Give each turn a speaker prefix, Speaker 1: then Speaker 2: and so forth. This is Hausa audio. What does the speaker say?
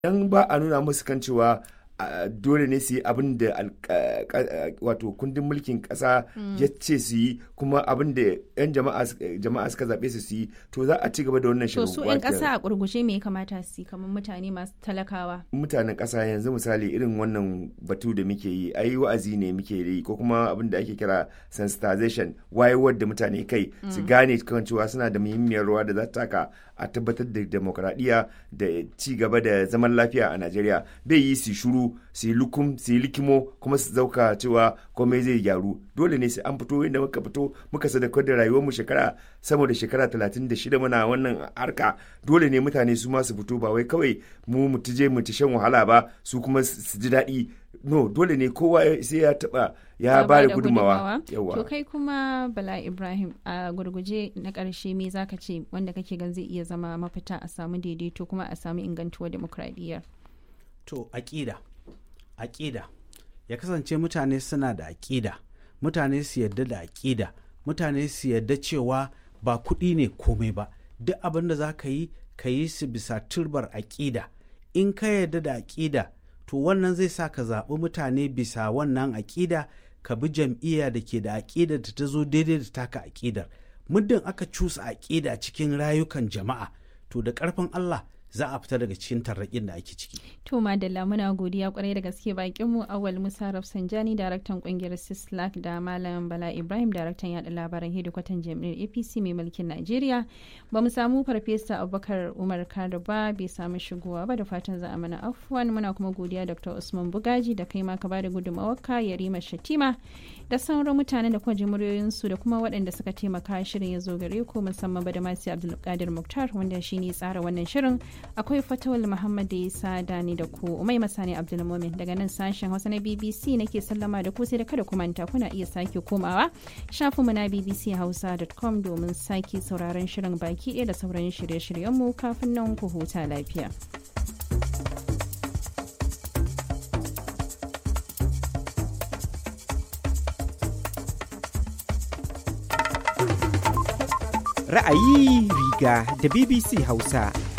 Speaker 1: dan ba a nuna musu kan cewa dole ne su yi abin da wato kundin mulkin kasa ya ce su yi kuma abin da 'yan jama'a suka zaɓe su su yi to za a ci gaba da wannan
Speaker 2: to su 'yan kasa a kurgushe me ya kamata su yi kamar mutane masu talakawa
Speaker 1: mutanen kasa yanzu misali irin wannan batu da muke yi ayi wa'azi ne muke yi ko kuma abin da ake kira sensitization wayewar da mutane kai su gane kan cewa suna da muhimmiyar rawa da za ta taka a tabbatar da demokradiyya da ci gaba da zaman lafiya a najeriya bai yi su shuru su yi lukum su yi likimo kuma su zauka cewa komai zai gyaru dole ne sai an fito inda muka fito muka sadaukar da rayuwar mu shekara sama da shekara talatin da shida muna wannan harka dole ne mutane su ma su fito ba wai kawai mu mu tije mu shan wahala ba su kuma su ji daɗi no dole ne kowa sai ya taba ya ba da gudunmawa
Speaker 2: to kai kuma bala ibrahim a gurguje na ƙarshe me zaka ce wanda kake gan zai iya zama mafita a samu daidaito kuma a samu ingantuwar demokradiyyar
Speaker 3: to aƙida aƙida ya kasance mutane suna da aƙida mutane su yarda da aƙida mutane su yarda cewa ba kuɗi ne komai ba duk abin da za ka yi ka yi su bisa turbar aƙida in ka yarda da aƙida to wannan zai sa ka zaɓi mutane bisa wannan aƙida ka bi jam'iyya da ke da aƙida da ta zo daidai da taka aƙidar muddin aka cusa aƙida cikin rayukan jama'a to da ƙarfin Allah za a fita daga cikin tarraƙin da ake ciki.
Speaker 2: To Madalla muna godiya kwarai da gaske bakin mu Awal Musa Rafsanjani daraktan kungiyar Sislak da Malam Bala Ibrahim daraktan yada labaran hedikwatan jami'ar APC mai mulkin Najeriya. Ba mu samu farfesa Abubakar Umar Kado ba bai samu shigowa ba da fatan za a mana afwan muna kuma godiya Dr. Usman Bugaji da kai ma ka bada gudunmawarka Yarima Shatima da sauran mutanen da kuma ji muryoyinsu da kuma waɗanda suka taimaka shirin ya zo gare ku musamman ba da masu Abdulkadir Muktar wanda shine tsara wannan shirin akwai fatawal muhammad da isa dani da ku umai masani abdulmumin daga nan sashen hausa na bbc nake sallama da ku sai da kada ku manta kuna iya sake komawa shafinmu na bbchausa.com domin sake sauraron shirin baki ɗaya da sauran shirye-shiryenmu kafin nan ku huta lafiya.
Speaker 4: Ra'ayi riga da BBC Hausa.